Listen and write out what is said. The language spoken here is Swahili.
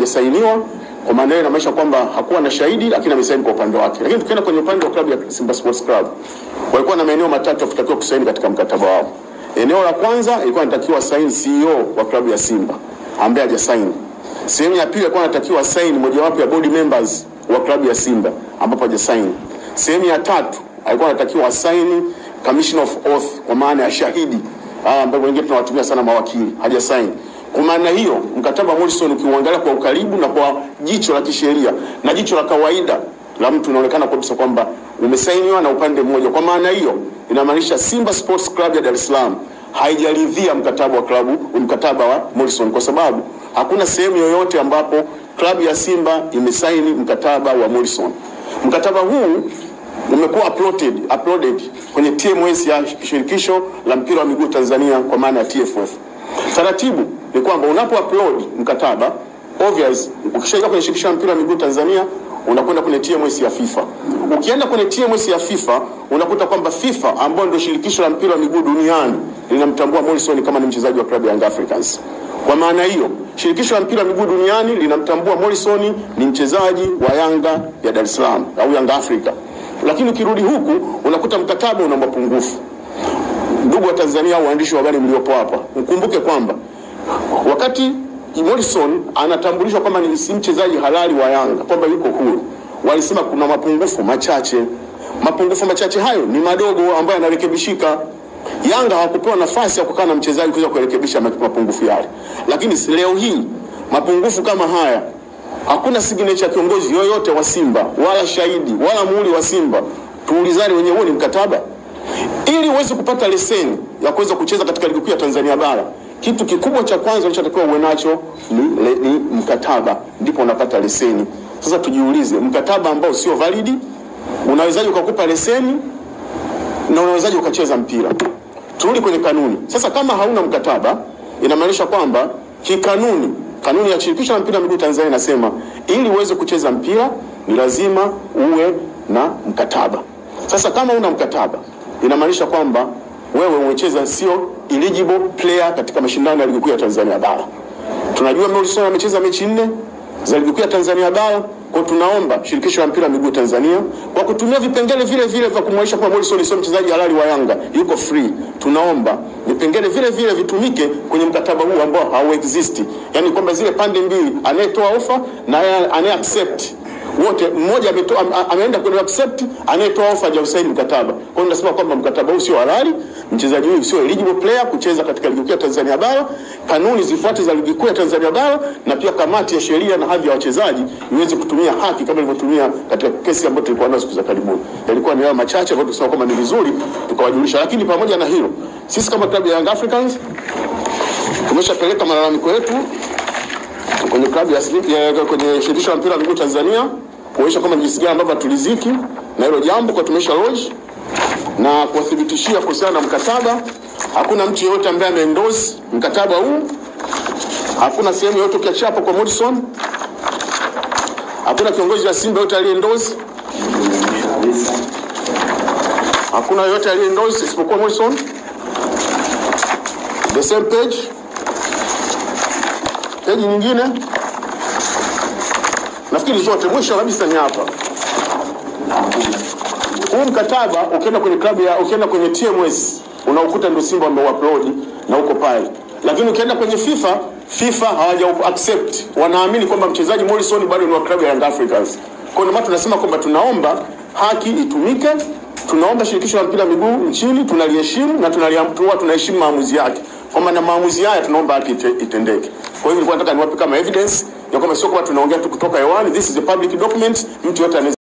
hajasainiwa. Kwa maana hiyo inamaanisha kwamba hakuwa na shahidi, lakini amesaini kwa upande wake. Lakini tukienda kwenye upande wa klabu ya Simba Sports Club, walikuwa na maeneo matatu yakitakiwa kusaini katika mkataba wao. Eneo la kwanza ilikuwa inatakiwa saini CEO wa klabu ya Simba ambaye hajasaini. Sehemu ya pili alikuwa anatakiwa saini mojawapo ya board members wa klabu ya Simba ambapo hajasaini. Sehemu ya tatu alikuwa anatakiwa asaini commission of oath kwa maana ya shahidi ah, ambao wengine tunawatumia sana mawakili, hajasaini. Kwa maana hiyo mkataba wa Morrison ukiuangalia kwa ukaribu na kwa jicho la kisheria na jicho la kawaida la mtu unaonekana kabisa kwamba umesainiwa na upande mmoja. Kwa maana hiyo inamaanisha Simba Sports Club ya Dar es Salaam haijaridhia mkataba wa klabu mkataba wa Morrison kwa sababu hakuna sehemu yoyote ambapo klabu ya Simba imesaini mkataba wa Morrison. Mkataba huu umekuwa uploaded, uploaded kwenye TMS ya shirikisho la mpira wa miguu Tanzania kwa maana ya TFF. Taratibu ni kwamba unapo upload mkataba obvious, ukishaingia kwenye shirikisho la mpira wa miguu Tanzania unakwenda kwenye TMS ya FIFA. Ukienda kwenye TMS ya FIFA unakuta kwamba FIFA ambayo ndio shirikisho la mpira wa miguu duniani linamtambua Morrison kama ni mchezaji wa klabu ya Young Africans. Kwa maana hiyo, shirikisho la mpira wa miguu duniani linamtambua Morrison ni mchezaji wa Yanga ya Dar es Salaam au Yanga Africa. Lakini ukirudi huku unakuta mkataba una mapungufu. Ndugu wa Tanzania, waandishi wa habari mliopo hapa, mkumbuke kwamba wakati Morrison anatambulishwa kama ni si mchezaji halali wa Yanga, kwamba yuko huru, walisema kuna mapungufu machache. Mapungufu machache hayo ni madogo ambayo yanarekebishika. Yanga hawakupewa nafasi ya kukaa na mchezaji kuweza kurekebisha mapungufu yale, lakini leo hii mapungufu kama haya hakuna signature ya kiongozi yoyote wa Simba wala shahidi wala muhuri wa Simba. Tuulizane wenyewe, huo ni mkataba? Ili uweze kupata leseni ya kuweza kucheza katika ligi kuu ya Tanzania bara, kitu kikubwa cha kwanza unachotakiwa uwe nacho ni, le, ni mkataba, ndipo unapata leseni. Sasa tujiulize, mkataba ambao sio validi unawezaje ukakupa leseni na unawezaje ukacheza mpira? Turudi kwenye kanuni sasa. Kama hauna mkataba, inamaanisha kwamba kikanuni kanuni ya shirikisho la mpira wa miguu Tanzania inasema ili uweze kucheza mpira ni lazima uwe na mkataba. Sasa kama una mkataba, inamaanisha kwamba wewe umecheza sio eligible player katika mashindano ya ligi kuu ya Tanzania bara. Tunajua Morrison amecheza mechi nne za ligi kuu ya Tanzania bara. Kwa tunaomba shirikisho la mpira wa miguu Tanzania kwa kutumia vipengele vile vile vya kumwonyesha kwamba Morrison sio mchezaji halali wa Yanga, yuko free. Tunaomba vipengele vile vile vitumike kwenye mkataba huu ambao hau exist, yani kwamba zile pande mbili, anayetoa ofa na anaye accept wote, mmoja ametoa am- ameenda kwenye accept, anayetoa ofa hajausaini mkataba. Kwa hiyo tunasema kwamba mkataba huu sio halali, mchezaji huyu sio eligible player kucheza katika ligi kuu ya Tanzania bara. Kanuni zifuate za ligi kuu ya Tanzania bara, na pia kamati ya sheria na hadhi ya wachezaji iweze kutumia haki kama ilivyotumia katika kesi ambayo tulikuwa nayo siku za karibuni. Yalikuwa ni hayo machache ambayo tunasema kwamba ni vizuri tukawajulisha, lakini pamoja na hilo, sisi kama klabu ya Young Africans tumeshapeleka malalamiko yetu kwenye klabu ya ya- kwenye shirikisho la mpira wa miguu Tanzania kuonyesha kwamba jinsi gani ambavyo hatuliziki na hilo jambo, kwa tumesha lodge na kuwathibitishia kuhusiana na mkataba. Hakuna mtu yeyote ambaye ameendorse mkataba huu, hakuna sehemu yoyote ukiachia hapo kwa Morrison, hakuna kiongozi wa Simba yote aliyeendorse, hakuna yoyote aliyeendorse isipokuwa Morrison. The same page peji nyingine nafikiri zote mwisho kabisa ni hapa huu mkataba ukienda kwenye klabu ya ukienda kwenye TMS unaukuta ndio Simba wameuupload na uko pale, lakini ukienda kwenye FIFA FIFA hawaja accept, wanaamini kwamba mchezaji Morrison bado ni wa klabu ya Young Africans. Kwa hiyo ndio maana tunasema kwamba tunaomba haki itumike, tunaomba shirikisho la mpira wa miguu nchini tunaliheshimu na tunaliamtua, tunaheshimu maamuzi yake, kwamba na maamuzi haya tunaomba haki ite- itendeke. Kwa hiyo nilikuwa nataka niwape kama evidence ya kwamba sio kwamba tunaongea tu kutoka hewani, this is a public document, mtu yote anaweza